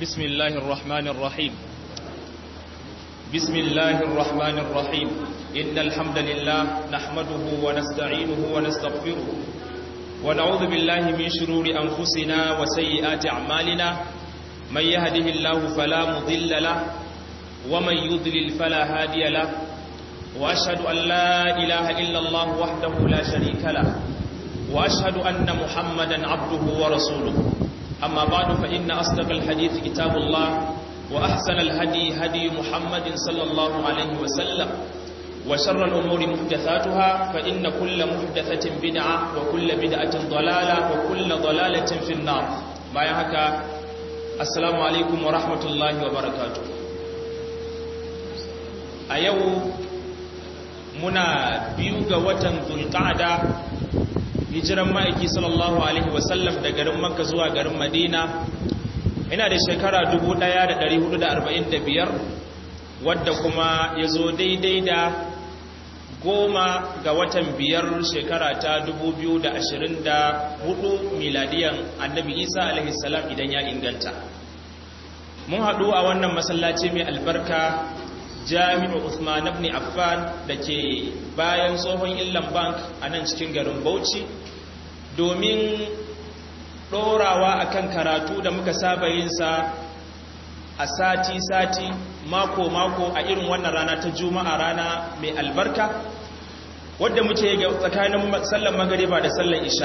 بسم الله الرحمن الرحيم بسم الله الرحمن الرحيم إن الحمد لله نحمده ونستعينه ونستغفره ونعوذ بالله من شرور أنفسنا وسيئات أعمالنا من يهده الله فلا مضل له ومن يضلل فلا هادي له وأشهد أن لا إله إلا الله وحده لا شريك له وأشهد أن محمدا عبده ورسوله أما بعد فإن أصدق الحديث كتاب الله وأحسن الهدي هدي محمد صلى الله عليه وسلم وشر الأمور محدثاتها فإن كل محدثة بدعة وكل بدعة ضلالة وكل ضلالة في النار ما يحكى السلام عليكم ورحمة الله وبركاته أيو منا بيوغ وطن ذو القعدة hijiran ma'aiki sallallahu alaihi wasallam da garin makka zuwa garin madina ina da shekara 1445 wadda kuma ya zo daidai da goma ga watan biyar shekara ta 2024 miladiyan annabi isa alaihi salam idan ya inganta mun haɗu a wannan masallaci mai albarka jami'u Usman ibn Affan da ke bayan tsohon Illan Bank a nan cikin garin Bauchi domin ɗorawa akan karatu da muka saba yin sa a sati-sati mako-mako a irin wannan rana ta juma'a rana mai albarka wadda muke ga tsakanin sallan magariba da sallan isha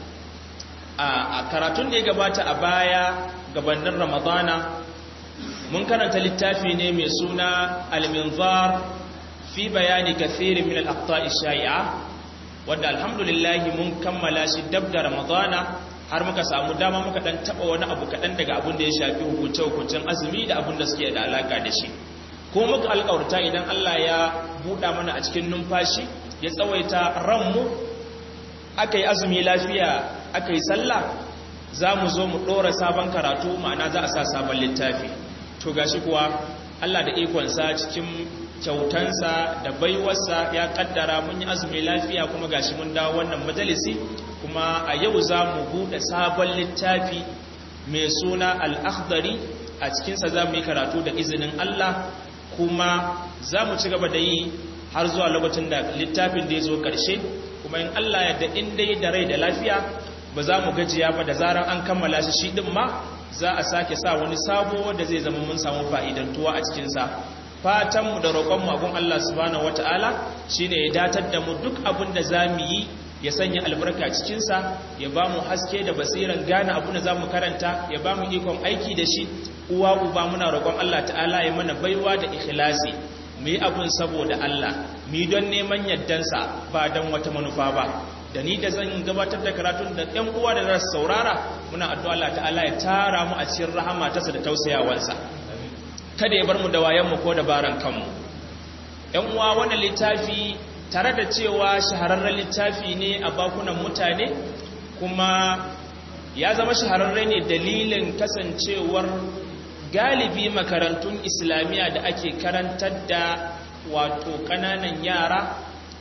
a karatun da ya gabata a baya gabanin ramadana mun karanta littafi ne mai suna al-minzar fi bayani kathirin min al-aqta'i shai'a wanda alhamdulillah mun kammala shi dab da ramadana har muka samu dama muka dan taba wani abu kadan daga abin da ya shafi hukunce hukuncin azumi da abin da suke da alaka da shi ko muka alƙawarta idan Allah ya buɗa mana a cikin numfashi ya tsawaita ranmu aka yi azumi lafiya aka yi sallah za mu zo mu ɗora sabon karatu ma'ana za a sa sabon littafi to gashi kuwa Allah da ikonsa cikin kyautansa da baiwarsa ya kaddara mun yi azumi lafiya kuma gashi mun dawo wannan majalisi kuma a yau za mu buɗe sabon littafi mai suna al-akhdari a cikinsa za mu yi karatu da izinin Allah kuma za mu ci gaba da yi har zuwa lokacin da littafin da ya zo ƙarshe kuma in Allah ya da in dai da rai da lafiya ba za mu gajiya ba da zarar an kammala shi shi ɗin ma za a sake sa wani sabo wanda zai zama mun samu fa'idantuwa a cikinsa fatanmu da roƙonmu abin Allah subhanahu wata'ala shi ne ya datar da mu duk abin da za mu yi ya sanya albarka cikinsa ya ba mu haske da basiran gane abin da za mu karanta ya ba mu ikon aiki da shi uwa uba muna roƙon Allah ta'ala ya mana baiwa da ikhlasi mu yi abin saboda Allah mu yi don neman yardansa ba don wata manufa ba da ni da zan gabatar da karatun da ɗan uwa da za su saurara muna addu'a Allah ta'ala ya tara mu a cikin rahama tasa da tausayawansa kada ya bar mu da wayan mu ko dabaran kanmu ɗan uwa wannan littafi tare da cewa shahararren littafi ne a bakunan mutane kuma ya zama shahararre ne dalilin kasancewar galibi makarantun islamiyya da ake karantar da wato ƙananan yara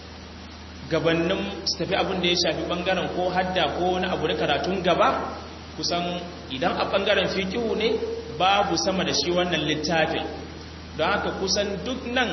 gabanin su tafi abin da ya shafi bangaren ko hadda ko wani abu da karatun gaba kusan idan a bangaren fikihu ne babu sama da shi wannan littafin don haka kusan duk nan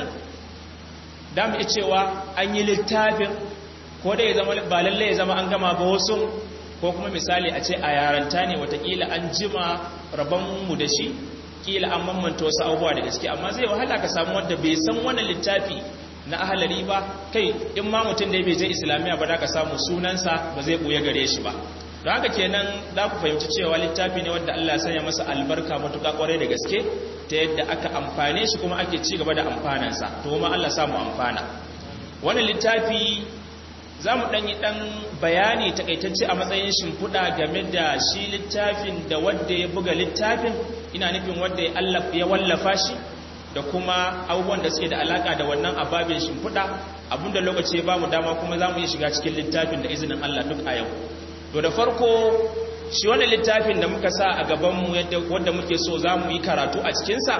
damu iya cewa an yi littafin ko da ya zama ba lalle ya zama an gama ba wasu ko kuma misali a ce a yaranta ne watakila an jima rabonmu da shi kila an mamanta wasu abubuwa da gaske amma zai wahala ka samu wanda bai san wannan littafi na ahalari ba kai in ma mutum da bai je islamiyya ba da ka samu sunansa ba zai buya gare shi ba don haka kenan za ku fahimci cewa littafi ne wanda Allah ya sanya masa albarka matuƙa ƙwarai da gaske ta yadda aka amfane shi kuma ake ci gaba da amfanansa to kuma Allah samu amfana wannan littafi za mu ɗanyi ɗan bayani takaitacce a matsayin shimfiɗa game da shi littafin da wadda ya buga littafin ina nufin wadda ya wallafa shi da kuma abubuwan da suke da alaka da wannan ababin shimfiɗa abinda lokaci ba mu dama kuma za mu yi shiga cikin littafin da izinin Allah duk a yau to da farko shi wannan littafin da muka sa a gabanmu wadda muke so za mu yi karatu a cikinsa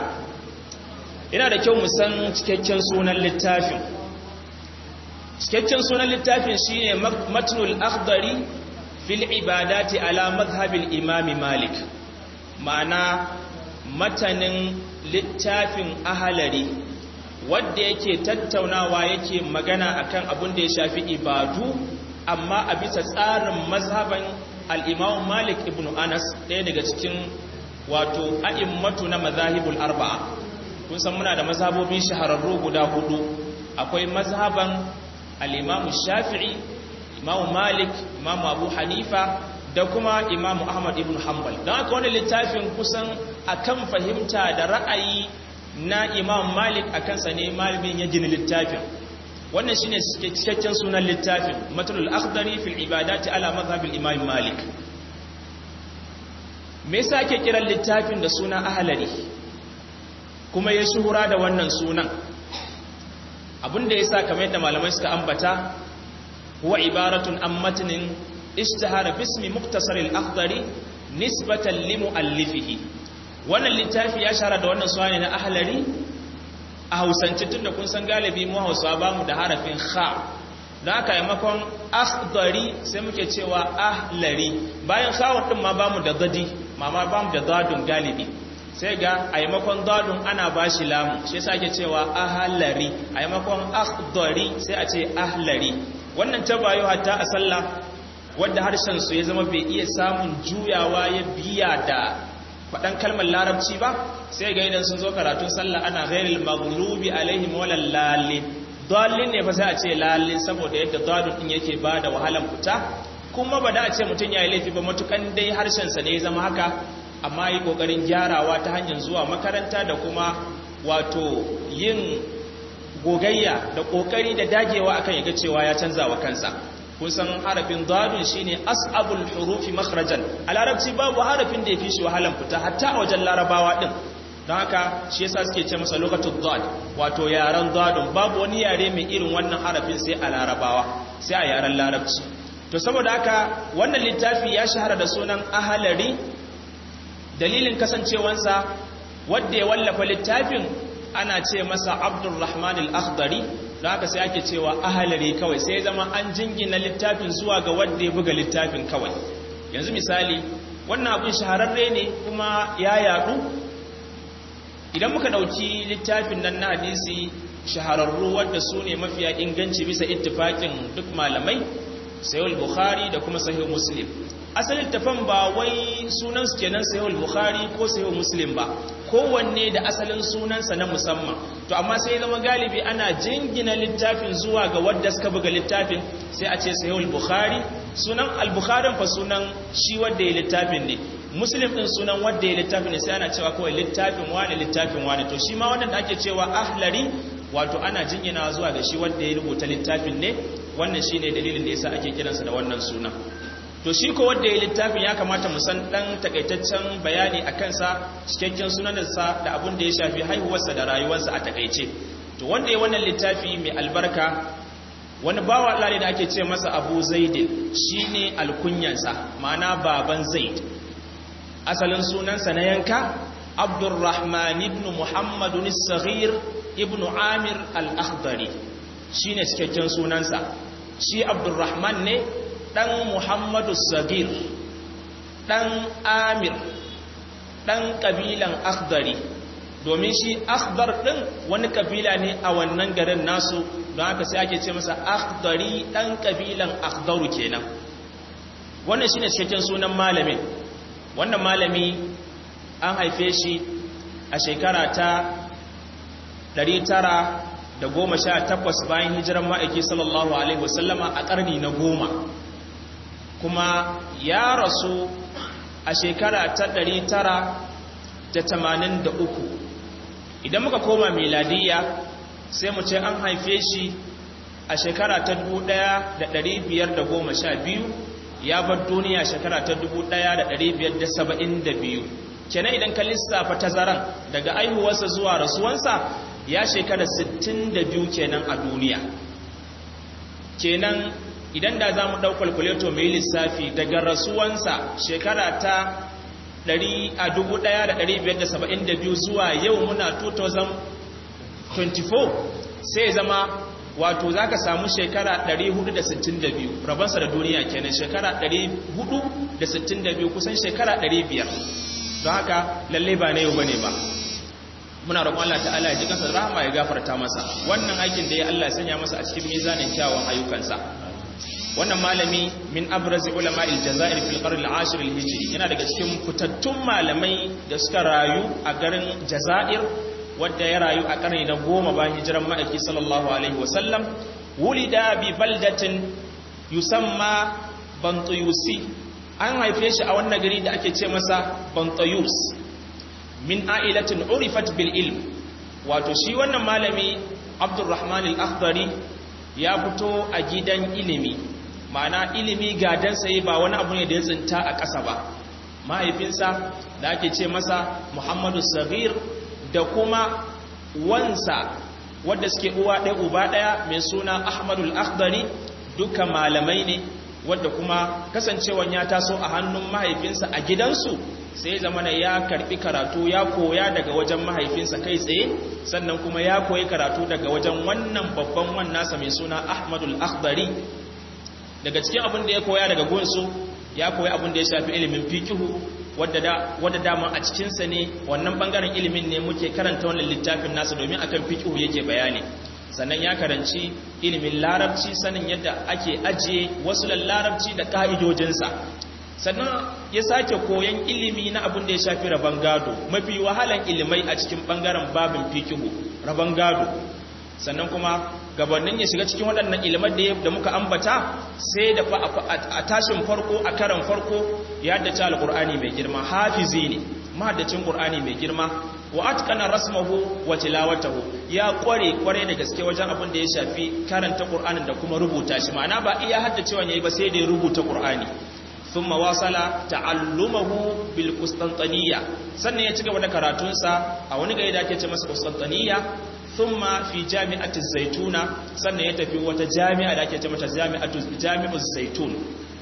yana da kyau mu san cikakken sunan littafin cikakken sunan littafin shine matnul akhdari fil ibadati ala madhhabil imam malik ma'ana matanin littafin ahalari wadda yake tattaunawa yake magana akan abin da ya shafi ibadu amma a bisa tsarin mazhaban al'imam malik ibn anas ɗaya daga cikin wato a'immatu na mazahibul arba'a kun san muna da mazhabobin shahararru guda hudu akwai mazhaban al'imam shafi'i imam malik imam abu hanifa da kuma imam ahmad ibn hanbal don haka wani littafin kusan akan fahimta da ra'ayi na imam malik a kansa ne malamin ya gini littafin wannan shine cikakken sunan littafin matulul akhdari fil ibadati ala madhhabil imam malik me yasa ake kiran littafin da suna ahlari kuma ya shuhura da wannan sunan abinda yasa kamar yadda malamai suka ambata huwa ibaratun an matnin ishtahara bismi muktasar al-akhdari nisbatan li muallifihi wannan littafi ya shara da wannan suwa ne na ahlari a hausance tun da kun san galibi mu hausawa ba mu da harafin kha don haka yamakon akhdari sai muke cewa ahlari bayan khawar din ma ba mu da gadi mama ba mu da dadun galibi sai ga a yamakon dadun ana ba shi lamu shi yasa ake cewa ahlari a yamakon akhdari sai a ce ahlari wannan ta bayo hatta a sallah wadda harshen su ya zama bai iya samun juyawa ya biya da faɗan kalmar larabci ba sai ga idan sun zo karatun sallah ana ghairil maghlubi alaihim walal lalin dallin ne fa sai a ce lalin saboda yadda dalun din yake bada wahalan fita kuma ba da a ce mutun yayi laifi ba matukan dai harshen sa ne ya zama haka amma yi kokarin gyarawa ta hanyar zuwa makaranta da kuma wato yin gogayya da kokari da dagewa akan yaga cewa ya canza wa kansa kun san harafin dadun shine as'abul hurufi makhrajan a larabci babu harafin da yafi shi wahalan fita hatta a wajen larabawa din don haka shi yasa suke ce masa lokacin dad wato yaren dadun babu wani yare mai irin wannan harafin sai a larabawa sai a yaren larabci to saboda haka wannan littafi ya shahara da sunan ahalari dalilin kasancewansa wanda ya wallafa littafin ana ce masa abdurrahman al-akhdari don haka sai ake cewa ahalari kawai sai zama an jingina littafin zuwa ga wanda ya buga littafin kawai yanzu misali wannan abin shahararre ne kuma ya yadu idan muka dauki littafin nan na hadisi shahararru wadda su ne mafiya inganci bisa ittifakin duk malamai sahih bukhari da kuma sahih muslim asalin tafan ba wai sunan su kenan sahih bukhari ko sahih muslim ba kowanne da asalin sunansa na musamman to amma sai zama galibi ana jingina littafin zuwa ga wadda suka buga littafin sai a ce sahih bukhari sunan al-bukharin fa sunan shi wadda ya littafin ne muslim din sunan wadda ya littafin ne sai ana cewa kawai littafin wani littafin wani to shi ma wannan da ake cewa ahlari wato ana jingina zuwa ga shi wadda ya rubuta littafin ne wannan shine dalilin da yasa ake kiransa da wannan sunan to shi ko wanda ya littafin ya kamata mu san dan takaitaccen bayani a kansa cikakken sunansa da abin da ya shafi haihuwarsa da rayuwarsa a takaice to wanda ya wannan littafi mai albarka wani bawa Allah ne da ake ce masa Abu Zaidin shine alkunyansa ma'ana baban Zaid asalin sunansa na yanka Abdurrahman ibn Muhammad as-Saghir ibn Amir al-Akhdari shine cikakken sunansa shi Abdurrahman ne ɗan Muhammadu Sagir, ɗan Amir, ɗan ƙabilan Akhdari, domin shi Akhdar ɗin wani ƙabila ne a wannan garin nasu don haka sai ake ce masa Akhdari ɗan ƙabilan Akhdaru kenan. Wannan shi ne cikakken sunan malamin, wannan malami an haife shi a shekara ta 918 bayan hijiran ma'aiki sallallahu Alaihi wasallama a ƙarni na goma. kuma ya rasu a shekara ta ɗari tara da tamanin da uku idan muka koma miladiya sai mu ce an haife shi a shekara ta dubu ɗaya da ɗari biyar da goma sha biyu ya bar duniya shekara ta dubu ɗaya da ɗari biyar da saba'in da biyu kenan idan ka lissafa tazaran daga aihuwarsa zuwa rasuwansa ya shekara sittin da biyu kenan a duniya kenan idan da za mu ɗau kwalkuleto mai lissafi daga rasuwansa shekara ta 1572 zuwa yau muna 2024 sai zama wato za ka samu shekara 462 rabansa da duniya kenan shekara 462 kusan shekara 500 don haka lalle ba na yau bane ba muna roƙon Allah ta'ala ya ji kansa rahama ya gafarta masa wannan aikin da ya Allah ya sanya masa a cikin mizanin kyawun ayyukansa wannan malami min abraz ulama aljazair fil qarn al-ashir al-hijri yana daga cikin fitattun malamai da suka rayu a garin jazair wanda ya rayu a karni na goma bayan hijiran ma'aiki sallallahu alaihi wasallam wulida bi baldatin yusamma bantuyusi an haife shi a wannan gari da ake ce masa bantuyus min a'ilatin urifat bil ilm wato shi wannan malami abdurrahman al-akhdari ya fito a gidan ilimi ma'ana ilimi gadan sai ba wani abu ne da ya tsinta a ƙasa ba mahaifinsa da ake ce masa muhammadu sagir da kuma wansa wadda suke uwa ɗaya uba ɗaya mai suna ahmadul akhdari duka malamai ne wadda kuma kasancewan ya taso a hannun mahaifinsa a gidansu sai zamana ya karbi karatu ya koya daga wajen mahaifinsa kai tsaye sannan kuma ya koyi karatu daga wajen wannan babban wannasa mai suna ahmadul akhdari daga cikin abin da ya koya daga gunsu ya koyi abin da ya shafi ilimin fikihu wadda dama a cikinsa ne wannan bangaren ilimin ne muke karanta wannan littafin nasa domin akan fikihu yake bayani sannan ya karanci ilimin larabci sanin yadda ake ajiye wasu larabci da ka'idojinsa sannan ya sake koyan ilimi na abin da ya shafi rabon gado mafi wahalan ilimai a cikin bangaren babin fikihu rabon gado sannan kuma gabanin ya shiga cikin waɗannan ilimar da muka ambata sai da a tashin farko a karan farko ya haddace alƙur'ani mai girma hafizi ne mahaddacin ƙur'ani mai girma wa atqana rasmahu wa tilawatahu ya kware kware da gaske wajen abin da ya shafi karanta ƙur'anin da kuma rubuta shi ma'ana ba iya haddacewa yayi ba sai da ya rubuta ƙur'ani thumma wasala ta'allumahu bil qustantaniya sannan ya ci gaba da karatunsa a wani gari da ake ce masa qustantaniya thumma fi jami'ati zaituna sannan ya tafi wata jami'a da ake ce mata jami'atu jami'u zaitun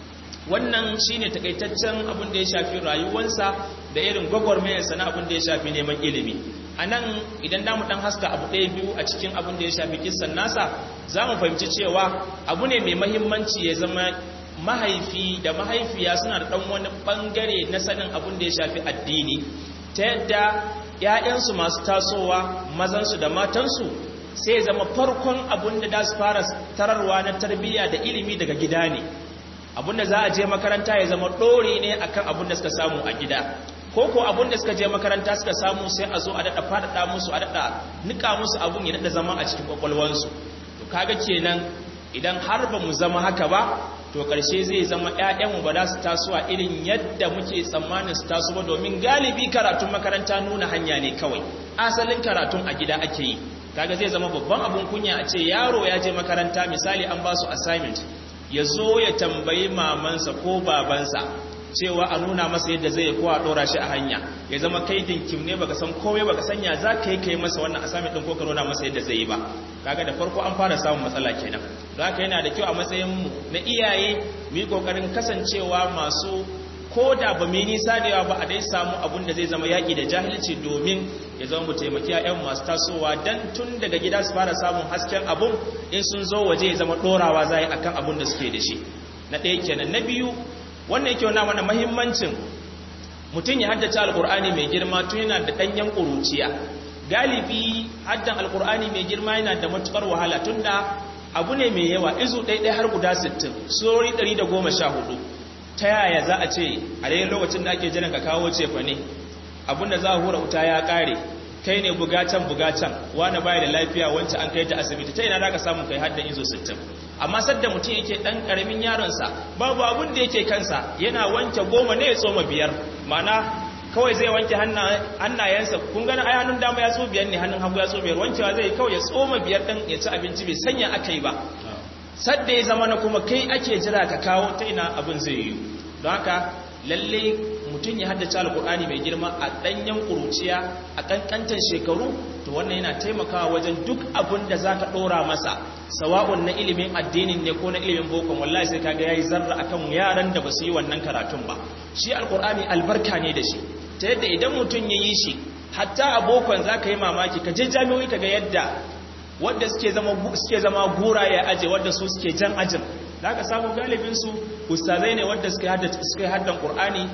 wannan shine takaitaccen abin da ya shafi rayuwarsa da irin gwagwarmayarsa na abin da ya shafi neman ilimi anan idan damu dan haska abu ɗaya biyu a cikin abin da ya shafi kissan nasa za mu fahimci cewa abu ne mai mahimmanci ya zama mahaifi da mahaifiya suna da ɗan wani ɓangare na sanin abin da ya shafi addini ta yadda ‘ya'yansu masu tasowa mazansu da matansu sai zama farkon abin da za su fara tararwa na tarbiyya da ilimi daga gida ne abin da za a je makaranta ya zama ɗori ne akan abin da suka samu a gida ko ko abin da suka je makaranta suka samu sai a zo a daɗa faɗaɗa musu a daɗa nika musu abin ya daɗa zama a cikin ƙwaƙwalwansu to kaga kenan idan har ba mu zama haka ba to ƙarshe zai zama ‘ya'yanmu ba za su taso a irin yadda muke tsammanin su taso ba domin galibi karatun makaranta nuna hanya ne kawai asalin karatun a gida ake yi kaga zai zama babban abun kunya a ce yaro ya je makaranta misali an ba su assignment ya zo ya tambayi mamansa ko babansa cewa a nuna masa yadda zai kowa dora shi a hanya ya zama kai dinkim ne baka san komai baka sanya za ka yi kai masa wannan assignment din ko ka nuna masa yadda zai yi ba kaga da farko an fara samun matsala kenan don haka yana da kyau a matsayin mu na iyaye mu yi kokarin kasancewa masu ko da ba mu nisa da yawa ba a dai samu abun da zai zama yaƙi da jahilci domin ya zama mu taimaki ƴaƴan masu tasowa dan tun daga gida su fara samun hasken abun in sun zo waje ya zama dorawa zai akan abun da suke da shi na ɗaya kenan na biyu wannan yake wana mana mahimmancin mutum ya haddace alkur'ani mai girma tun yana da ɗanyen ƙuruciya galibi haddan alkur'ani mai girma yana da matukar wahala tun da abu ne mai yawa izu ɗaiɗai har guda 60 sori 114 ta yaya za a ce a daidai lokacin da ake jiran ka kawo cefa ne abinda za a hura wuta ya ƙare kai ne bugatan bugatan wani baya da lafiya wancan an kai ta asibiti ta ina da ka samu kai haddan izo 60 amma sadda mutum yake dan karamin yaronsa babu abin da yake kansa yana wanke goma ne ya tsoma biyar mana kawai zai wanke hannayensa kun gani ai hannun dama ya tso biyar ne hannun hagu ya tso biyar wankewa zai kawai ya tsoma biyar din ya ci abinci bai sanya aka yi ba sadda ya zama na kuma kai ake jira ka kawo ta ina abin zai yi don haka lalle mutum ya haddace alkur'ani mai girma a ɗanyen ƙuruciya a ƙanƙantar shekaru to wannan yana taimakawa wajen duk abin da za ka ɗora masa sawa'un na ilimin addinin ne ko na ilimin bokon wallahi sai kaga ya yi zarra a kan yaran da ba su yi wannan karatun ba shi alkur'ani albarka ne da shi ta yadda idan mutum ya yi shi hatta a bokon za ka yi mamaki ka je jami'oi ka ga yadda wadda suke zama gura ya aje wadda su suke jan ajin da aka samu galibinsu ustazai ne wadda suka yi haddan ƙur'ani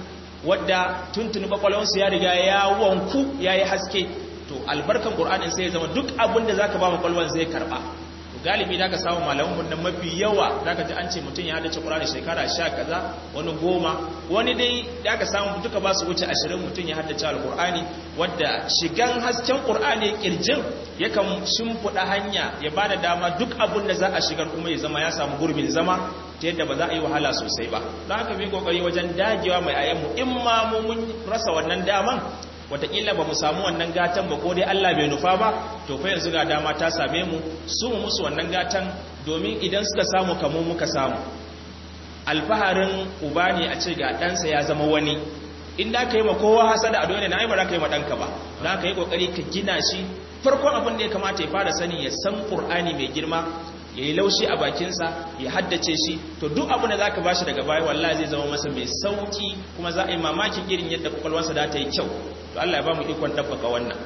wadda tuntuni kwakwalwansu ya riga ya wanku ya yi haske to albarkan ƙur'anin sai ya zama duk abin da za ka ba kwakwalwan zai karɓa galibi da ka samu malamin nan mafi yawa da ka ji an ce mutum ya dace ƙur'ani shekara sha kaza wani goma wani dai da ka samu duka ba su wuce ashirin mutum ya haddace alƙur'ani wadda shigan hasken ƙur'ani ƙirjin yakan shimfiɗa hanya ya ba da dama duk abin da za a shigar kuma ya zama ya samu gurbin zama ta yadda ba za a yi wahala sosai ba don haka bi kokari wajen dagewa mai ayyanmu in ma mu mun rasa wannan daman wataƙila ba mu samu wannan gatan ba ko dai Allah bai nufa ba to fa yanzu ga dama ta same mu su mu musu wannan gatan domin idan suka samu kamo muka samu alfaharin uba ne a ce ga ɗansa ya zama wani in da ka yi ma kowa hasada a dole na ai ba za ka yi ma ɗanka ba za ka yi ƙoƙari ka gina shi farkon abin da ya kamata ya fara sani ya san ƙur'ani mai girma ya yi laushi a bakinsa ya haddace shi to duk abin da za ka ba shi daga baya wallahi zai zama masa mai sauki kuma za a yi mamakin irin yadda kwakwalwarsa da ta yi kyau to Allah ya ba mu ikon ɗabbaka wannan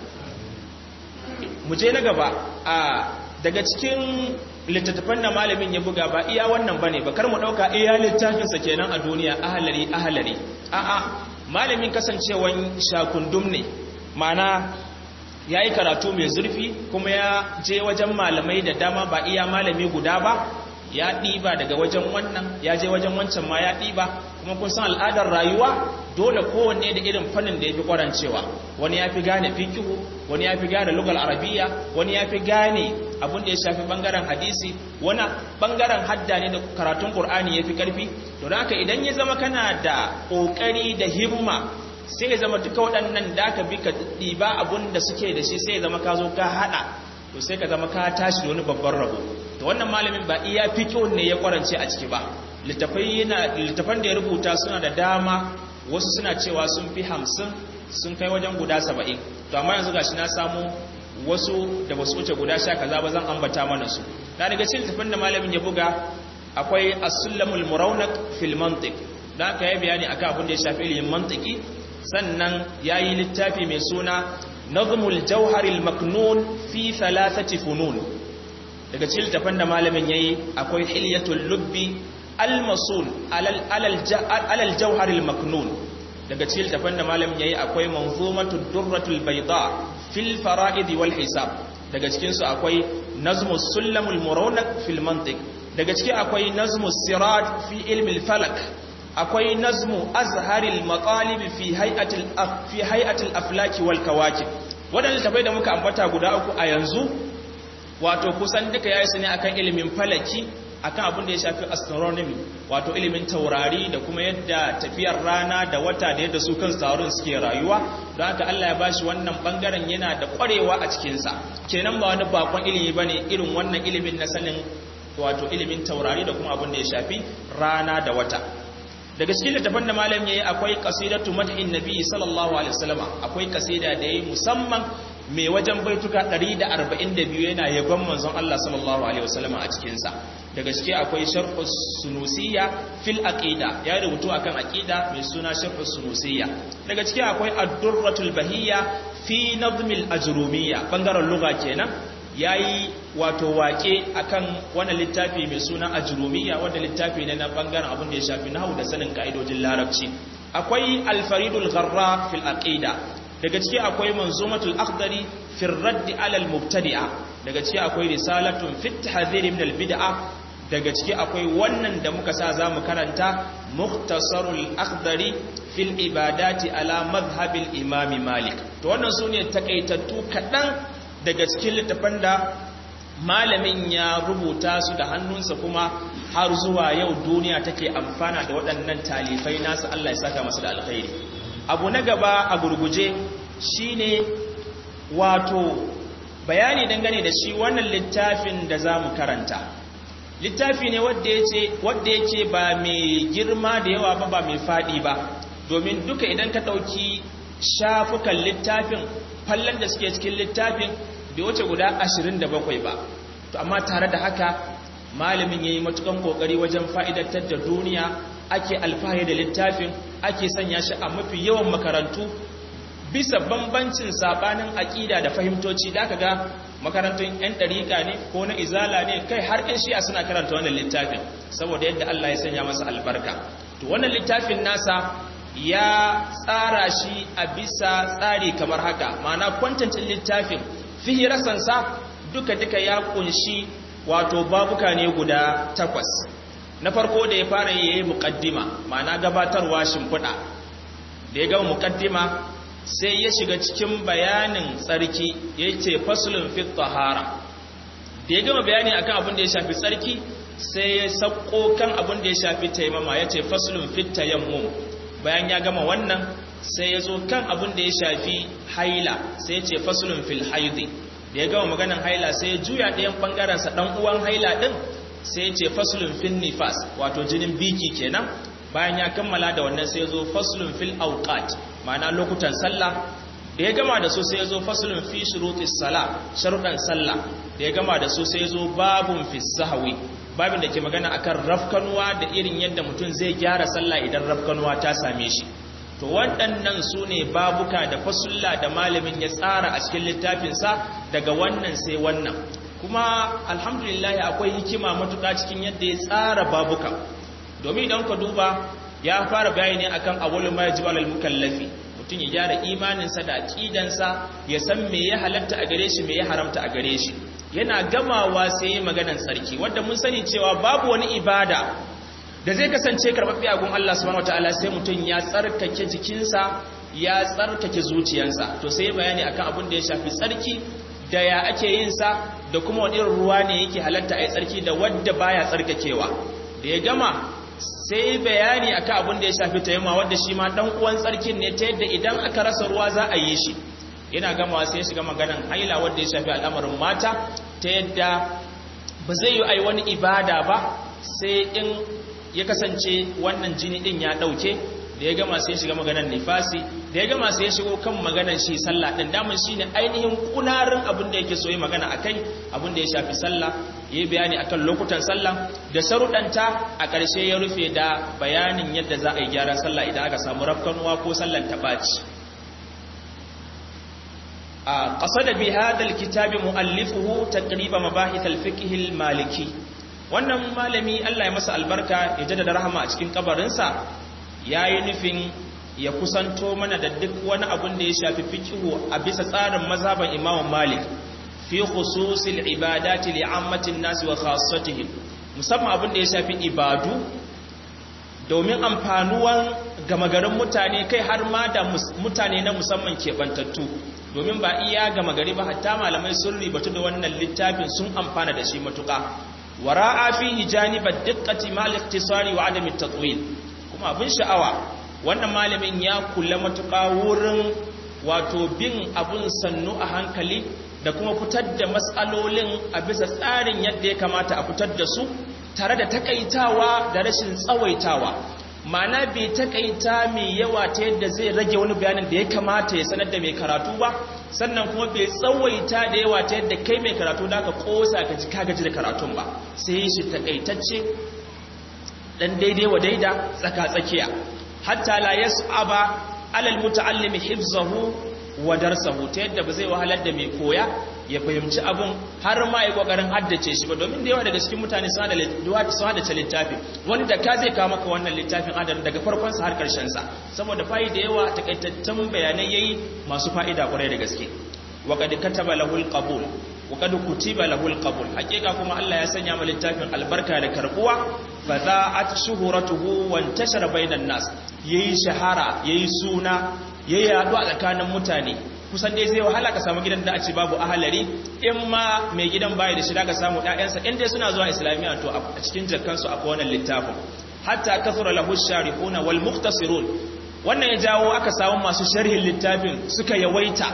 mu je na gaba a daga cikin littattafan da malamin ya buga ba iya wannan ba ne ba kar mu ɗauka iya littafinsa kenan a duniya ahalari ahalari a'a malamin kasancewan shakundum ne mana ya yi karatu mai zurfi kuma ya je wajen malamai da dama ba iya malami guda ba ya ɗiba daga wajen wannan ya je wajen wancan ma ya ɗiba kuma kun san al'adar rayuwa dole kowanne da irin fannin da ya fi kwarancewa wani ya fi gane fikihu wani ya fi gane lugal arabiya wani ya fi gane abin da ya shafi bangaren hadisi wani bangaren hadda ne da karatun qur'ani ya fi karfi to haka idan ya zama kana da ƙoƙari da himma sai ya zama duka waɗannan da ka bi ka ɗiba abun da suke da shi sai ya zama ka zo ka haɗa to sai ka zama ka tashi da wani babban rabo to wannan malamin ba iya fiƙo ne ya kwarance a ciki ba littafan da ya rubuta suna da dama wasu suna cewa sun fi hamsin sun kai wajen guda saba'in to amma yanzu gashi na samu wasu da basu wuce guda sha kaza ba zan ambata mana su na daga cikin littafan da malamin ya buga akwai as-sulamul murawnak fil mantiq da aka yi bayani akan abin da ya shafi ilimin mantiki sannan ya yi littafi mai suna nazmul jauharil maknun fi thalathati funun daga cikin littafin da malamin yayi akwai hilyatul lubbi almasul alal jauharil maknun daga cikin littafin da malamin yayi akwai manzumatud durratul bayda fil fara'id wal hisab daga cikin su akwai nazmus sulamul murawnak fil mantiq daga ciki akwai nazmus sirat fi ilmi falak akwai nazmu azharil maqalib fi hay'atil fi hay'atil aflaki wal kawakib wadannan tafai da muka ambata guda uku a yanzu wato kusan duka yayi su ne akan ilimin falaki akan abin da ya shafi astronomy wato ilimin taurari da kuma yadda tafiyar rana da wata da yadda su kan taurarin suke rayuwa don haka Allah ya bashi wannan bangaren yana da kwarewa a cikin sa kenan ba wani bakon ilimi bane irin wannan ilimin na sanin wato ilimin taurari da kuma abin da ya shafi rana da wata daga cikin littafin da malam yayi akwai qasidatu madhin nabi sallallahu alaihi wasallam akwai kasida da yayi musamman mai wajen baituka 142 yana yabon manzon Allah sallallahu alaihi wasallam a cikin sa daga ciki akwai sharh sunusiyya fil aqida ya rubutu akan aqida mai suna sharh sunusiyya daga ciki akwai ad-durratul bahiyya fi nadm al-ajrumiyya bangaren lugha kenan ya yi wato wake akan wani littafi mai suna ajrumiya wanda littafi ne na bangaren abin da ya shafi nahu da sanin ka'idojin larabci akwai alfaridul gharra fil aqida daga ciki akwai manzumatul akhdari fil radd ala al mubtadi'a daga ciki akwai risalatun fit tahdhir min al bid'a daga ciki akwai wannan da muka sa zamu karanta mukhtasarul akhdari fil ibadati ala madhhabil imam malik to wannan sune takaitattu kadan daga cikin littafan da malamin ya rubuta su da hannunsa kuma har zuwa yau duniya take amfana da waɗannan talifai nasu Allah ya saka masu da alkhairi abu na gaba a gurguje shine wato bayani dangane da shi wannan littafin da za mu karanta littafi ne wadda yake ba mai girma da yawa ba ba mai faɗi ba domin duka idan ka ɗauki shafukan littafin fallon da suke cikin littafin bai wuce guda 27 ba to amma tare da haka malamin yayi matukan kokari wajen fa'idatar da duniya ake alfahari da littafin ake sanya shi a mafi yawan makarantu bisa bambancin sabanin aƙida da fahimtoci da aka ga makarantun 'yan ɗariƙa ne ko na izala ne kai har 'yan shi'a suna karanta wannan littafin saboda yadda Allah ya sanya masa albarka to wannan littafin nasa ya tsara shi a bisa tsari kamar haka ma'ana kwantancin littafin fihirasansa duka-duka ya kunshi wato babuka ne guda takwas na farko da ya fara yi muƙaddima ma'ana gabatarwa shimfiɗa da ya gama muƙaddima sai ya shiga cikin bayanin tsarki ya ce fasulun fit tahara da ya gama bayani akan abin da ya shafi tsarki sai ya sauko kan abin da ya shafi taimama ya ce fasulun fit tayammum bayan ya gama wannan sai ya zo kan abin da ya shafi haila sai ya ce fasulun fil haidi da ya gama maganan haila sai ya juya ɗayan ɓangarensa ɗan uwan haila ɗin sai ya ce fasulun fil nifas wato jinin biki kenan bayan ya kammala da wannan sai ya zo fasulun fil auqat ma'ana lokutan sallah da ya gama da su sai ya zo fasulun fi shurutis sala sharuɗan sallah da ya gama da su sai ya zo babun fi sahwi babin da ke magana akan rafkanuwa da irin yadda mutum zai gyara sallah idan rafkanuwa ta same shi to waɗannan su ne babuka da fasulla da malamin ya tsara a cikin littafinsa daga wannan sai wannan kuma alhamdulillah akwai hikima matuƙa cikin yadda ya tsara babuka domin idan ka duba ya fara bayani akan awwalu ma yajibu alal mukallafi mutum ya gyara imaninsa da aqidansa ya san me ya halatta a gare shi me ya haramta a gare shi yana gamawa sai yi maganan tsarki wanda mun sani cewa babu wani ibada da zai kasance karɓaɓɓe a gun Allah subhanahu wataala sai mutum ya tsarkake jikinsa ya tsarkake zuciyarsa to sai bayani akan abin da ya shafi tsarki da ya ake yin sa da kuma wani irin ruwa ne yake halatta a yi tsarki da wadda baya tsarkakewa da ya gama sai bayani akan abin da ya shafi tayyama wadda shi ma dan uwan tsarkin ne ta yadda idan aka rasa ruwa za a yi shi yana gamawa sai ya shiga maganan haila wadda ya shafi al'amarin mata ta yadda ba zai yi ai wani ibada ba sai in ya kasance wannan jini din ya dauke da ya gama sai ya shiga maganan nifasi da ya gama sai ya shigo kan maganan shi sallah din daman shine ainihin kunarin abin da yake so yi magana akai abin da ya shafi sallah yayi bayani akan lokutan sallah da sarudanta a ƙarshe ya rufe da bayanin yadda za a yi gyaran sallah idan aka samu rafkanuwa ko sallan tabaci قصد بهذا الكتاب مؤلفه تقريب مباحث الفقه المالكي wannan malami Allah ya masa albarka ya jaddada rahama a cikin kabarinsa yayi nufin ya kusanto mana da duk wani abun da ya shafi fiqhu a bisa tsarin mazhaban Imam Malik fi khususil ibadati li'ammatin nas wa khassatihim musamman abun da ya shafi ibadu domin amfanuwan gama garin mutane kai har ma da mutane na musamman keɓantattu domin ba iya gama gari ba hatta malamai sun ribatu da wannan littafin sun amfana da shi matuƙa wara'a fihi janibat diqqati mal ikhtisari wa adami tatwil kuma abin sha'awa wannan malamin ya kula matuƙa wurin wato bin abun sannu a hankali da kuma fitar da matsalolin a bisa tsarin yadda ya kamata a fitar da su tare da takaitawa da rashin tsawaitawa mana bai takaita mai yawa ta yadda zai rage wani bayanin da ya kamata ya sanar da mai karatu ba sannan kuma bai tsawaita da yawa ta yadda kai mai karatu da ka kosa ka ji gaji da karatun ba sai shi takaitacce dan daidai wa daida tsaka-tsakiya hatta la yas'aba alal muta'allimi hifzahu wa darsahu ta yadda ba zai wahalar da mai koya ya fahimci abun har ma ya kokarin haddace shi ba domin da yawa daga cikin mutane suna da haddace littafi wanda ka zai kawo maka wannan littafin adadin daga farkon sa har karshen sa saboda fa'i da yawa takaitattun bayanai yayi masu fa'ida kwarai da gaske wa qad kataba lahul qabul wa qad kutiba lahul qabul hakika kuma Allah ya sanya ma littafin albarka da karbuwa fa za'at shuhuratuhu wa intashara bainan nas yayi shahara yayi suna yayi yadu a tsakanin mutane kusan dai zai wahala ka samu gidan da a ce babu ahalari in ma mai gidan baya da shida ka samu ƴaƴansa in dai suna zuwa islamiyya to a cikin jakkansu akwai wannan littafin hatta kasura lahu sharihuna wal mukhtasirun wannan ya jawo aka samu masu sharhin littafin suka yawaita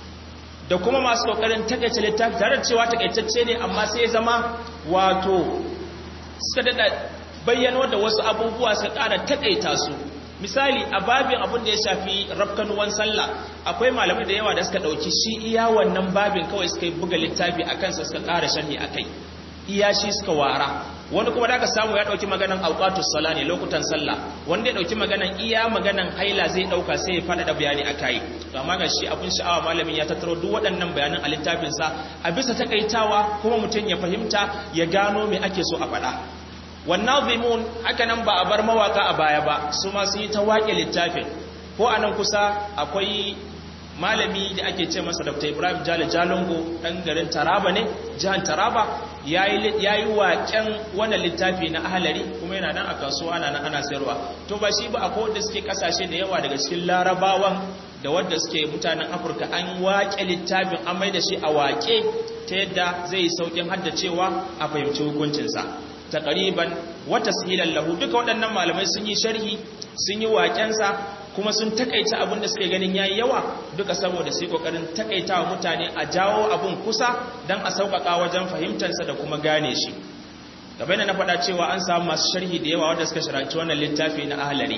da kuma masu kokarin takaice littafi tare da cewa takaitacce ne amma sai ya zama wato suka dada bayyano da wasu abubuwa suka ƙara takaita su misali a babin abin da ya shafi rafkanuwan sallah akwai malamai da yawa da suka dauki shi iya wannan babin kawai suka yi buga littafi a kansa suka ƙara sharhi a kai iya shi suka wara wani kuma da aka samu ya dauki maganan auqatus sala ne lokutan sallah wanda ya dauki maganan iya maganan haila zai dauka sai ya fada da bayani akai to amma ga shi abin sha'awa malamin ya tattaro duk waɗannan bayanan a littafin sa a bisa takaitawa kuma mutum ya fahimta ya gano me ake so a faɗa wannan zimun haka nan ba a bar mawaka a baya ba su ma sun yi ta waƙe littafin ko a nan kusa akwai malami da ake ce masa dr ibrahim jale jalongo ɗan garin taraba ne jihar taraba ya yi waƙen wannan littafi na ahalari kuma yana nan a kasuwa ana nan ana sayarwa to ba shi ba akwai wanda suke kasashe da yawa daga cikin larabawan da wadda suke mutanen afirka an waƙe littafin an mai da shi a waƙe ta yadda zai yi sauƙin haddacewa a fahimci hukuncinsa ta ƙariban wata sihilan lahu duka waɗannan malamai sun yi sharhi sun yi waƙensa kuma sun takaita abin da suke ganin yayi yawa duka saboda su yi kokarin takaita wa mutane a jawo abin kusa don a sauƙaƙa wajen fahimtarsa da kuma gane shi gaba na faɗa cewa an samu masu sharhi da yawa wanda suka sharanci wannan littafi na ahalari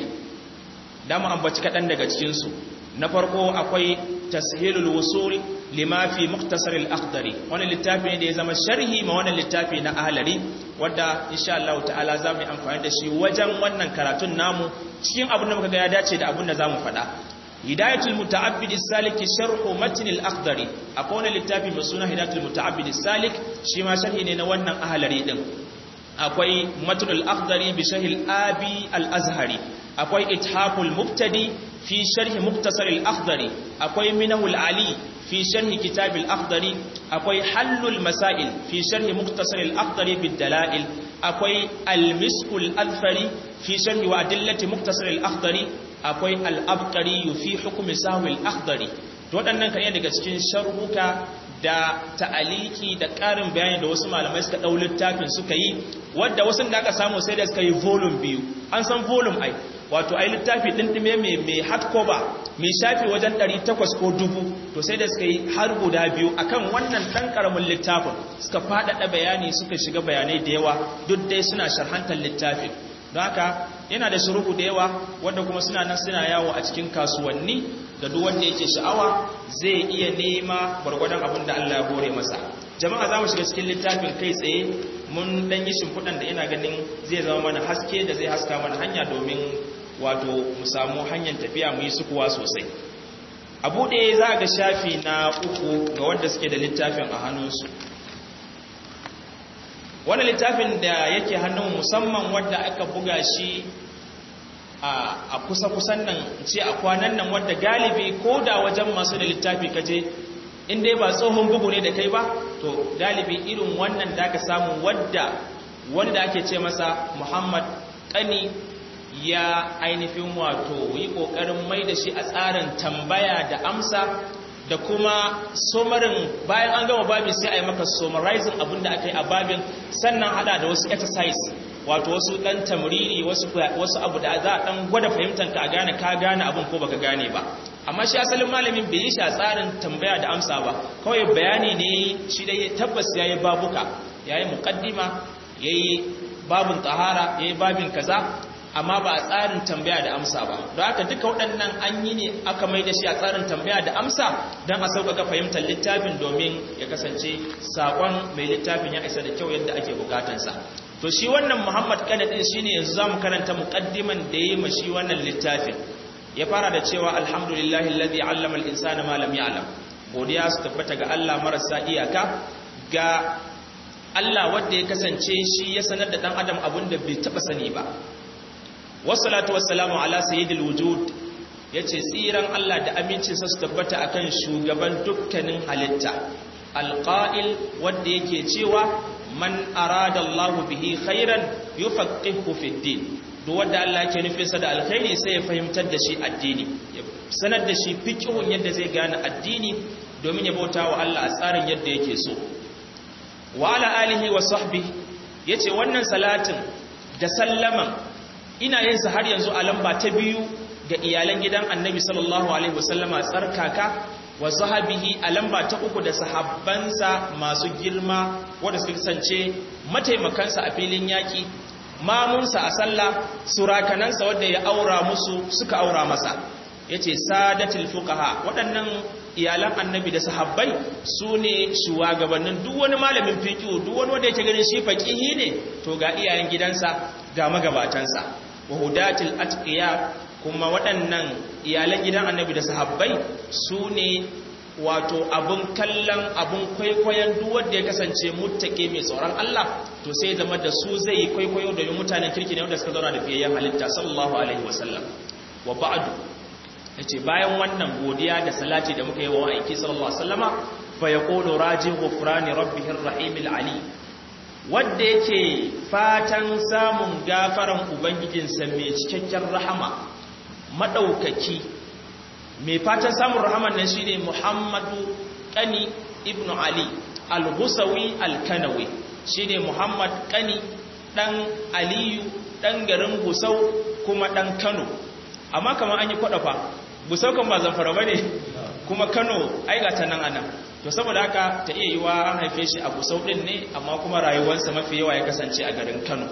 da mu ambaci kaɗan daga cikinsu na farko akwai tashilul wusul lima fi muktasar al-akhdari wannan littafi ne da ya zama sharhi ma wannan littafi na ahalari wadda insha Allah ta'ala za mu yi amfani da shi wajen wannan karatun namu cikin abin da muka ga ya dace da abin da za mu faɗa hidayatul muta'abbid salik sharhu matn al-akhdari akwai wani littafi mai suna hidayatul muta'abbid salik shi ma sharhi ne na wannan ahalari din akwai matn al-akhdari bi shahil abi al-azhari akwai ithaful mubtadi fi sharhi muktasar al-akhdari akwai minahul ali fi sharhi kitab al-akhdari akwai hallul masail fi sharhi muktasar al-akhdari bid dalail akwai al-miskul azfari fi sharhi wa adillati muktasar al-akhdari akwai al-abqari fi hukmi sahwi al-akhdari to waɗannan kan daga cikin sharhuka da ta'aliki da ƙarin bayani da wasu malamai suka ɗau littafin suka yi wadda wasu da aka samu sai da suka yi volume biyu an san volume ai wato ai littafi ɗinɗime mai mai hardcover mai shafi wajen 800 ko dubu to sai da suka yi har guda biyu akan wannan ɗan ƙaramin littafin suka faɗaɗa bayani suka shiga bayanai da yawa duk dai suna sharhantar littafin don haka yana da shuruhu da yawa wanda kuma suna nan suna yawo a cikin kasuwanni ga duk wanda yake sha'awa zai iya nema gwargwadon abin da Allah ya hore masa jama'a za mu shiga cikin littafin kai tsaye mun dan yi shimfiɗan da ina ganin zai zama mana haske da zai haska mana hanya domin wato mu samu hanyar tafiya mu yi sukuwa sosai a buɗe za ga shafi na uku ga wanda suke da littafin a hannunsu wani littafin da yake hannun musamman wadda aka buga shi a kusa-kusan nan ce a kwanan nan wadda galibi ko da wajen masu da littafi kaje in dai ba tsohon bugu ne da kai ba to galibi irin wannan da aka samu wadda wanda ake ce masa muhammad kani ya ainihin wato yi ƙoƙarin mai da shi a tsarin tambaya da amsa da kuma somarin bayan an gama babin sai a yi maka summarizing abin da aka yi a babin sannan hada da wasu exercise wato wasu dan tamriri wasu wasu abu da za a dan gwada fahimtar ka a gane ka gane abin ko baka gane ba amma shi asalin malamin bai yi shi a tsarin tambaya da amsa ba kawai bayani ne shi dai tabbas yayi babuka yayi muqaddima yayi babun tahara yayi babin kaza amma ba a tsarin tambaya da amsa ba don haka duka waɗannan an yi ne aka mai da shi a tsarin tambaya da amsa don a sauƙaƙa fahimtar littafin domin ya kasance saƙon mai littafin ya isa da kyau yadda ake bukatansa to shi wannan muhammad kanadin shi ne yanzu za mu karanta muƙaddiman da ya yi ma shi wannan littafin ya fara da cewa alhamdulillahi alladhi allama al-insana ma lam ya'lam godiya su tabbata ga Allah marasa iyaka ga Allah wanda ya kasance shi ya sanar da dan adam abin da bai taba sani ba wassalatu wassalamu ala sayyidil wujud yace tsiran Allah da amincinsa su tabbata akan shugaban dukkanin halitta alqa'il wanda yake cewa man arada Allah bihi khairan yufaqihu fid din duk wanda Allah yake nufin sa da alkhairi sai ya fahimtar da shi addini ya sanar da shi fiqhun yadda zai gane addini domin ya bauta wa Allah a tsarin yadda yake so wa ala alihi wa sahbihi yace wannan salatin da sallaman ina yin sa har yanzu a lamba ta biyu ga iyalan gidan annabi sallallahu alaihi wasallama tsarkaka wa sahabihi a lamba ta uku da sahabbansa masu girma wanda suka kasance mataimakansa a filin yaki mamunsa a sallah surakanansa wanda ya aura musu suka aura masa yace sadatul fuqaha waɗannan iyalan annabi da sahabbai su ne shugabannin duk wani malamin fiqh duk wani wanda yake ganin shi faqihi ne to ga iyayen gidansa ga magabatansa wa hudatil atqiya kuma waɗannan iyalan gidan annabi da sahabbai su ne wato abun kallon abun kwaikwayon duk wanda ya kasance muttake mai tsoron Allah to sai zama da su zai kwaikwayo domin mutanen kirki ne wanda suka zauna da fiyayyen halitta sallallahu alaihi wasallam wa ba'du yace bayan wannan godiya da salati da muka yi wa aiki sallallahu alaihi wasallama fa yaqulu raji ghufrani rabbihir rahimil ali wanda yake fatan samun gafaran ubangijinsa mai cikakken rahama madaukaki mai fatan samun rahaman nan shine Muhammadu Kani ibn Ali al-Husawi al-Kanawi shine Muhammad Kani dan Aliyu dan garin Gusau kuma dan Kano amma kamar an yi kwadafa Gusau kan ba zamfara bane kuma Kano ai ga ta nan anan to saboda haka ta iya yiwa an haife shi a Gusau din ne amma kuma rayuwarsa mafi yawa ya kasance a garin Kano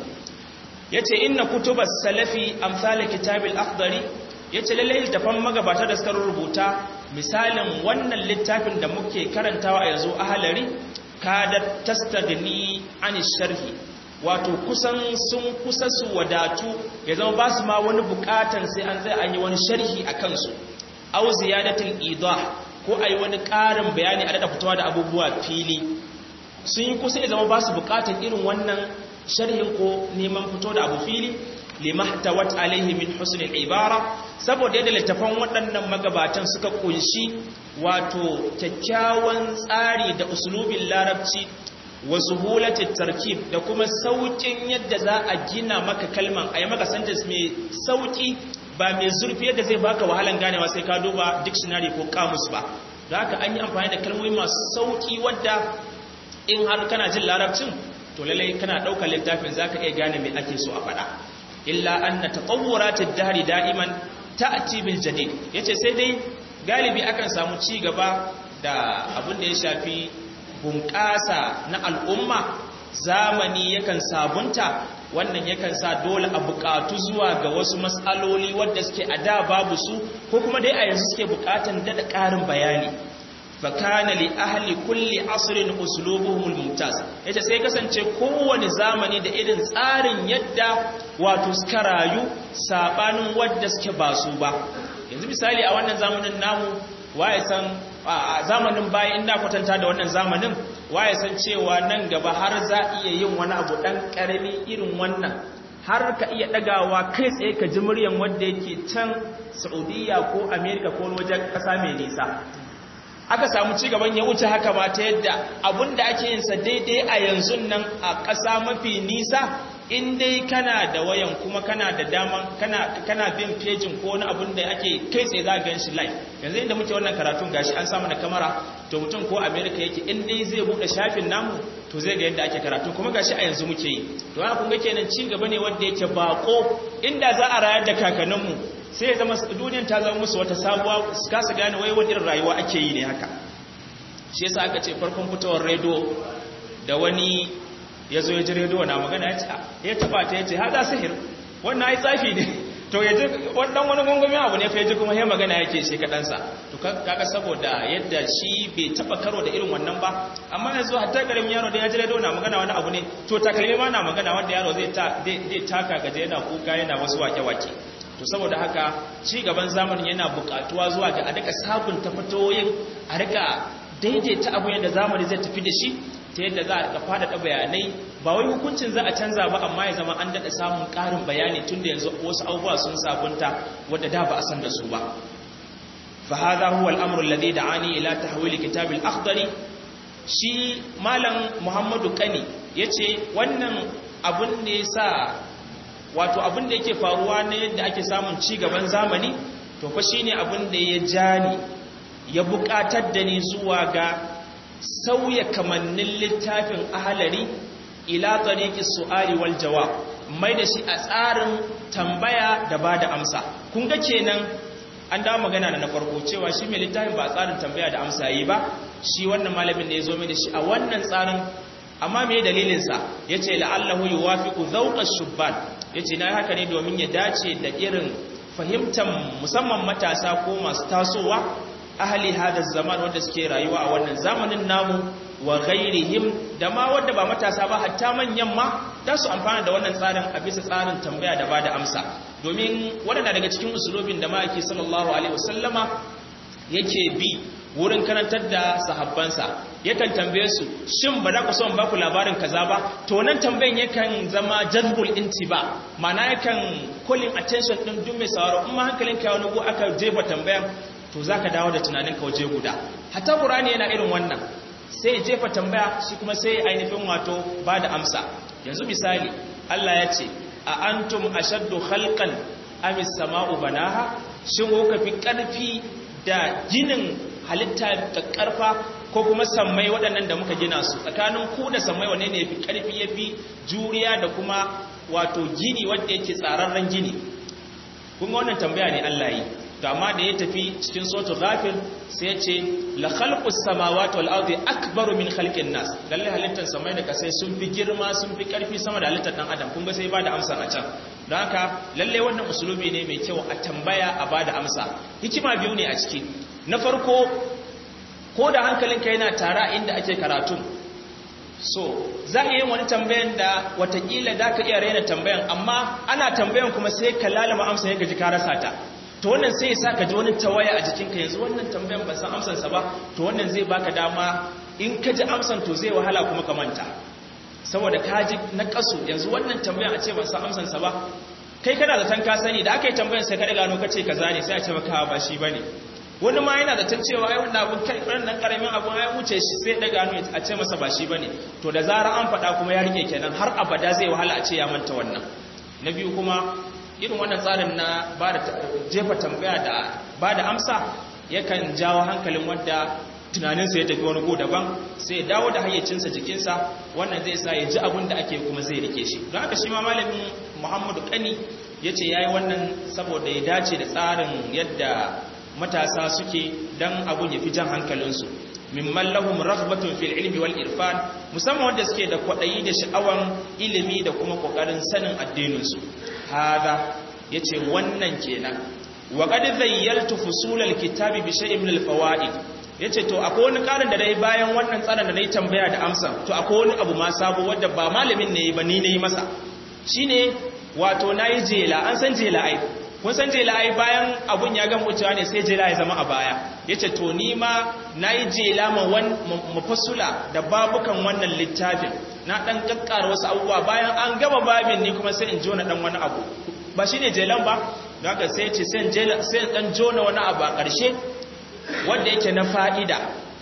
yace inna kutubas salafi amsal kitabil akhdari ya ce lallai littafan magabata da suka rubuta misalin wannan littafin da muke karantawa a yanzu ahalari kada tastagni an sharhi wato kusan sun kusa su wadatu ya zama ba su ma wani bukatan sai an zai an yi wani sharhi a kansu au ziyadatul idah ko a yi wani ƙarin bayani a daɗa fitowa da abubuwa fili sun yi kusa ya zama ba su bukatan irin wannan sharhin ko neman fito da abu fili limahtawat alaihi min husnil ibara saboda yadda littafan waɗannan magabatan suka kunshi wato kyakkyawan tsari da uslubin larabci wa suhulatit tarkib da kuma saukin yadda za a gina maka kalman ayi maka sentence mai sauki ba mai zurfi yadda zai baka wahalan ganewa sai ka duba dictionary ko kamus ba da haka an yi amfani da kalmomi masu sauki wadda in har kana jin larabcin to lallai kana ɗaukar littafin zaka iya gane me ake so a faɗa illa anna tatawuratid dahri da'iman ta'ti bil jadid yace sai dai galibi akan samu ci gaba da abin da ya shafi bunƙasa na al'umma zamani yakan sabunta wannan yakan sa dole a buƙatu zuwa ga wasu matsaloli wadda suke a da babu su ko kuma dai a yanzu suke buƙatan daɗa ƙarin bayani fakana li ahli kulli asrin uslubuhum mumtaz yace sai kasance kowane zamani da irin tsarin yadda wato suka rayu sabanin wadda suke ba su ba yanzu misali a wannan zamanin namu waye san a zamanin baya inda kwatanta da wannan zamanin waye san cewa nan gaba har za iya yin wani abu dan karami irin wannan har ka iya dagawa kai tsaye ka ji muryan wanda yake can Saudiya ko America ko wajen kasa mai nisa aka samu cigaban ya wuce haka ba ta yadda abinda ake yinsa daidai a yanzu nan a ƙasa mafi nisa in dai kana da wayan kuma kana da dama kana kana bin pejin ko wani abin da ake kai tsaye za gan shi live yanzu inda muke wannan karatun gashi an samu na kamera to mutum ko america yake in dai zai bude shafin namu to zai ga yadda ake karatu kuma gashi a yanzu muke yi to ana kun ga kenan ci gaba ne wanda yake bako inda za a rayar da kakanninmu sai ya zama duniyar ta zama musu wata sabuwa su kasa gane wai wani rayuwa ake yi ne haka shi yasa aka ce farkon fitowar redo da wani ya zo ya ji redo na magana ya ce ya taba ta ya ce haɗa sihir wannan ai tsafi ne to ya ji wannan wani gungumin abu ne fa ya ji kuma ya magana yake shi kaɗansa to kaga saboda yadda shi bai taba karo da irin wannan ba amma yanzu hatta ƙaramin yaro da ya ji redo na magana wani abu ne to takalmi ma na magana wanda yaro zai taka gaje yana kuka yana wasu wake-wake to saboda haka ci gaban zamanin yana bukatuwa zuwa ga a rika sabunta fatoyin a rika daidaita abu yadda zamani zai tafi da shi ta yadda za a rika faɗaɗa bayanai ba wai hukuncin za a canza ba amma ya zama an daɗa samun ƙarin bayani tun da yanzu wasu abubuwa sun sabunta wadda da ba a san da su ba fa hadha huwa al-amru alladhi da'ani ila tahwil kitab al-akhdari shi malam muhammadu kani yace wannan abun ne yasa wato abin da yake faruwa ne yadda ake samun ci gaban zamani to fa shine abin da ya jani ya buƙatar da ni zuwa ga sauya kamannin littafin ahalari ila tariqi su'ali wal jawab mai da shi a tsarin tambaya da bada amsa kun ga kenan an dawo magana na farko cewa shi mai littafin ba tsarin tambaya da amsa yi ba shi wannan malamin da ya zo mai da shi a wannan tsarin amma me dalilinsa ya ce la'allahu yi wafiƙu zauƙar shubban ya ce na haka ne domin ya dace da irin fahimtar musamman matasa ko masu tasowa ahali hada zaman wanda suke rayuwa a wannan zamanin namu wa ghairihim da ma wanda ba matasa ba hatta manyan ma da su amfana da wannan tsarin a bisa tsarin tambaya da bada amsa domin waɗanda daga cikin usulobin da ma'aiki sallallahu alaihi wasallama yake bi wurin karantar da sahabbansa yakan tambaye su shin ba za ku son ba ku labarin kaza ba to nan tambayan yakan zama jazbul intiba mana yakan calling attention din duk mai sauraro in ma hankalin ka wani go aka jefa tambayan to zaka dawo da tunanin ka waje guda hatta qur'ani yana irin wannan sai jefa tambaya shi kuma sai ainihin wato ba da amsa yanzu misali Allah ya ce a antum ashaddu khalqan am as-sama'u banaha shin kuka fi karfi da ginin halitta da karfa ko kuma sammai waɗannan da muka gina su tsakanin ku da sammai wanne ne yafi karfi yafi juriya da kuma wato gini wanda yake tsararren gini kun ga wannan tambaya ne Allah yi to amma da ya tafi cikin sotu ghafir sai ya ce la khalqus samawati wal ardi akbaru min khalqin nas lalle halittar samai da kasai sun fi girma sun fi karfi sama da halittar dan adam kun ga sai ba da amsa a can don haka lalle wannan usulubi ne mai kyau a tambaya a ba da amsa hikima biyu ne a ciki na farko ko da hankalinka yana tara inda ake karatu so za a yi wani tambayan da watakila da ka iya raina tambayan amma ana tambayan kuma sai ka lalama amsa ya gaji ka rasa ta to wannan sai ya sa ka ji wani tawaya a jikinka yanzu wannan tambayan ban san amsansa ba to wannan zai baka dama in ka ji amsan to zai wahala kuma ka manta saboda ka ji na kasu yanzu wannan tambayan a ce ban san amsansa ba kai kana zaton ka sani da aka yi tambayan sai ka gano ka ce kaza ne sai a ce maka ba shi bane wani ma yana zaton cewa ai wannan abun kai wannan karamin abun ai wuce shi sai da gano a ce masa ba shi bane to da zarar an faɗa kuma ya rike kenan har abada zai wahala a ce ya manta wannan na biyu kuma irin wannan tsarin na ba da jefa tambaya da ba da amsa yakan jawo hankalin wanda tunaninsa ya tafi wani go daban sai ya dawo da hayyacinsa jikinsa wannan zai sa ya ji abin da ake kuma zai rike shi don haka shi ma malamin muhammadu kani ya ce ya yi wannan saboda ya dace da tsarin yadda matasa suke don abun ya fi jan hankalinsu mimman lahum raghbatun fil ilmi wal irfan musamman wanda suke da kwadayi da sha'awan ilimi da kuma kokarin sanin addininsu hada yace wannan kenan wa qad zayyaltu fusulal kitabi bi shay'in min al fawaid yace to akwai wani karin da dai bayan wannan tsarin da nayi tambaya da amsa to akwai wani abu ma sabo wanda ba malamin ne ba ni ne masa shine wato nayi jela an san jela ai kun san jela ai bayan abun ya gama wucewa ne sai jela ya zama a baya yace to ni ma nayi jela ma wan mufassula da babukan wannan littafin na dan kakkara wasu abubuwa bayan an gama babin ni kuma sai in jona dan wani abu ba shine jelan ba don haka sai ce sai jela sai dan jona wani abu a ƙarshe wanda yake na fa'ida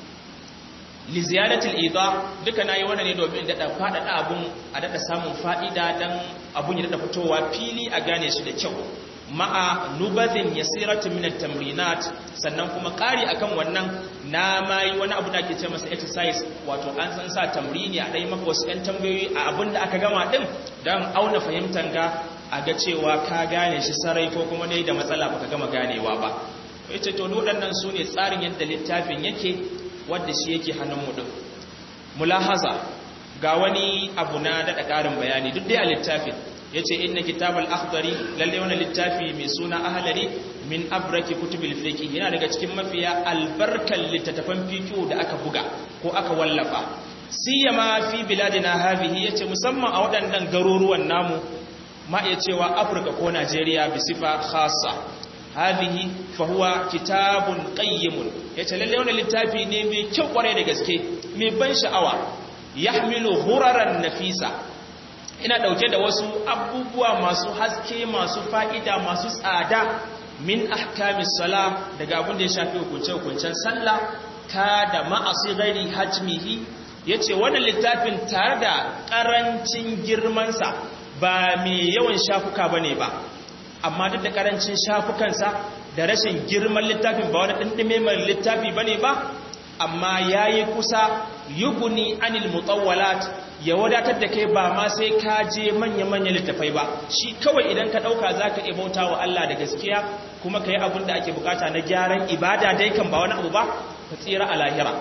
li ziyadatil idha duka nayi wannan ne domin da faɗaɗa abun a dada samun fa'ida dan abun ya dada fitowa fili a gane shi da kyau ma'a nubazin yasiratu min at-tamrinat sannan kuma ƙari akan wannan na mai wani abu da ake ce masa exercise wato an san sa tamrini a dai maka wasu ɗan tambayoyi a abin da aka gama din dan auna fahimtan ga a ga cewa ka gane shi sarai ko kuma ne da matsala baka gama ganewa ba yace to waɗannan su ne tsarin yadda littafin yake wadda shi yake hannun mu din mulahaza ga wani abu na daɗa ƙarin bayani duk dai a littafin ya ce inna kitabal akhdari lalle wani littafi mai suna ahalari min abraki kutubil fiqh yana daga cikin mafiya albarkan littattafan fiqh da aka buga ko aka wallafa siyama fi biladina hadhihi yace musamman a waɗannan garuruwan namu ma iya cewa Afirka ko Najeriya bi sifa khassa hadhihi fa huwa kitabun qayyimun yace lalle wani littafi ne mai kyau kware da gaske mai ban sha'awa yahmilu huraran nafisa ina dauke da wasu abubuwa masu haske masu fa'ida masu tsada min ahkamis sala daga abin da ya shafi hukunce-hukuncen sallah ka da ma'asi gari hajmihi yace wannan littafin tare da karancin girmansa ba mai yawan shafuka bane ba amma duk da karancin shafukansa da rashin girman littafin ba wani dindime mai littafi bane ba amma yayi kusa yuguni anil mutawwalat ya wadatar da kai ba ma sai ka je manya-manya littafai ba shi kawai idan ka ɗauka za ka ibauta wa Allah da gaskiya kuma ka yi abin da ake bukata na gyaran ibada dai kan ba wani abu ba ka tsira a lahira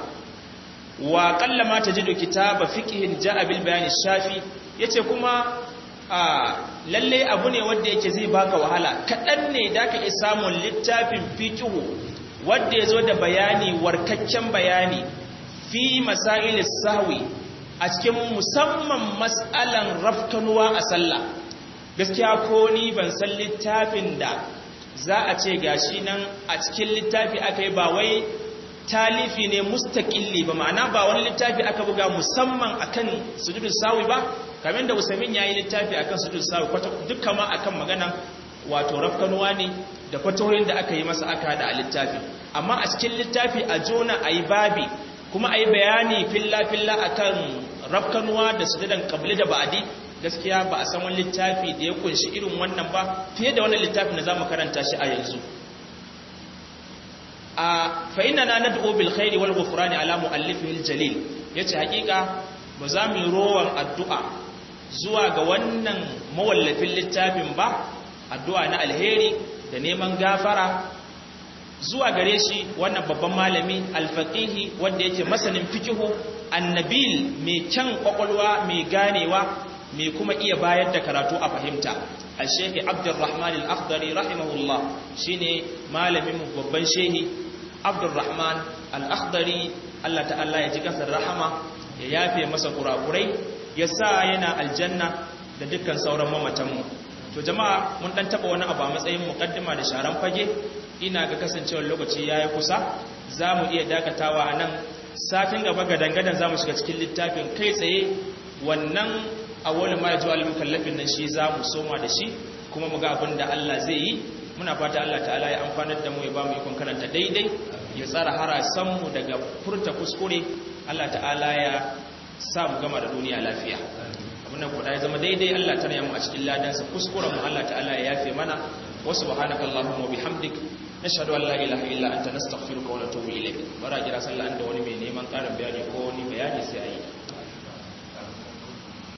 wa ƙalla ma ta ji da kitaba fiƙihin ja'abil bayani shafi ya ce kuma a lalle abu ne wanda yake zai baka wahala kaɗan ne da ka iya samun littafin fiƙihu wanda ya zo da bayani warkakken bayani fi masailis sahwi a cikin musamman matsalan rafkanuwa a sallah gaskiya ko ni ban san littafin da za a ce gashi nan a cikin littafi aka yi ba wai talifi ne mustaqilli ba ma'ana ba wani littafi aka buga musamman akan sujudul sawi ba kamar da Usaimin yayi littafi akan sujudul sawi dukkan ma akan magana wato rafkanuwa ne da fatoyin da aka yi masa aka hada a littafi amma a cikin littafi a jona ayi babi kuma ayi bayani filla filla akan rafkanuwa da sujudan qabli da ba'di gaskiya ba a san wani littafi da ya kunshi irin wannan ba fiye da wannan littafin da zamu karanta shi a yanzu a fa inna na nad'u bil khairi wal ghufrani ala muallifihi al jalil yace hakika ba za mu rowan addu'a zuwa ga wannan mawallafin littafin ba addu'a na alheri da neman gafara zuwa gare shi wannan babban malami alfaqihi wanda yake masanin fikihu annabil mai kyan kwakwalwa mai ganewa mai kuma iya bayar da karatu a fahimta al-sheikh abdurrahman al-akhdari rahimahullah shine malamin babban shehi abdurrahman al-akhdari Allah ta'ala ya ji kasar rahama ya yafe masa kurakurai ya sa yana aljanna da dukkan sauran mamatanmu to jama'a mun dan taba wani abu a matsayin mukaddima da sharan fage ina ga kasancewar lokaci yayi kusa zamu iya dakatawa anan satin gaba ga dangadan zamu shiga cikin littafin kai tsaye wannan awwal ma yaji al mukallafin nan shi zamu soma da shi kuma mu ga abin da Allah zai yi muna fata Allah ta'ala ya amfanar da mu ya ba mu ikon karanta daidai ya tsara harasan mu daga furta kuskure Allah ta'ala ya sa mu gama da duniya lafiya abinda kuɗa ya zama daidai Allah ta mu a cikin ladansa kuskuren mu Allah ta'ala ya yafe mana wa subhanaka allahumma wa bihamdik nashhadu an la ilaha illa anta nastaghfiruka wa natubu ilayk bara jira sallah da wani mai neman ƙarin bayani ko wani bayani sai ayi